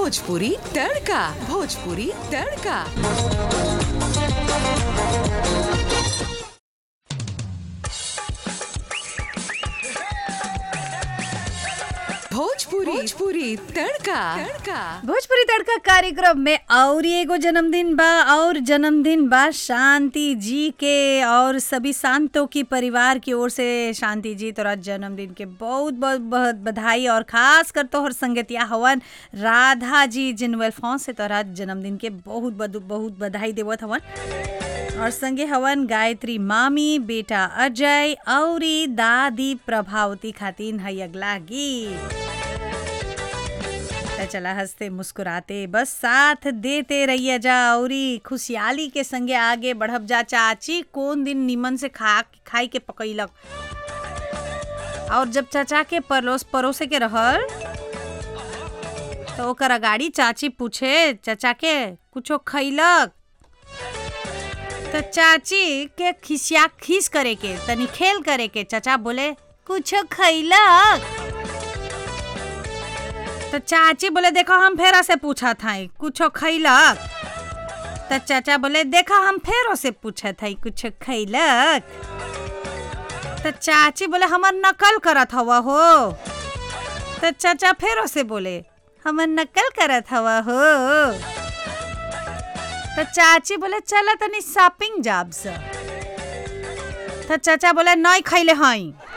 भोजपुरी तड़का भोजपुरी तड़का भोजपुरी भोजपुरी तड़का तड़का भोजपुरी तड़का कार्यक्रम में और एगो जन्मदिन बा और जन्मदिन बा शांति जी के और सभी शांतों की परिवार की ओर से शांति जी तोरा जन्मदिन के बहुत बहुत बहुत बधाई और खास कर तोहर संगतिया हवन राधा जी जिनवेल फॉन से तोरा जन्मदिन के बहुत बहुत बहुत बधाई देवत हवन और संगे हवन गायत्री मामी बेटा अजय औरी दादी प्रभावती खातिन है अगला गीत त चला हंसते मुस्कुराते बस साथ देते रहिए जा औरी खुशहाली के संगे आगे बढ़ब जा चाची कौन दिन निमन से खा खाई के पकैलक और जब चाचा के परोस परोसे के रहल तो ओकर अगाड़ी चाची पूछे चाचा के कुछो खैलक तो चाची के खिसिया खीस करे के तनी खेल करे के चाचा बोले कुछो खैलक तो चाची बोले देखो हम फेरा से पूछा था कुछो खैलक तो चाचा बोले देखो हम फेरो से पूछा था कुछ खैलक तो चाची बोले हमर नकल करत हवा हो तो चाचा फेरो से बोले हमर नकल करत हवा हो तो चाची बोले चल तनी शॉपिंग जाब से तो चाचा बोले नहीं खैले हई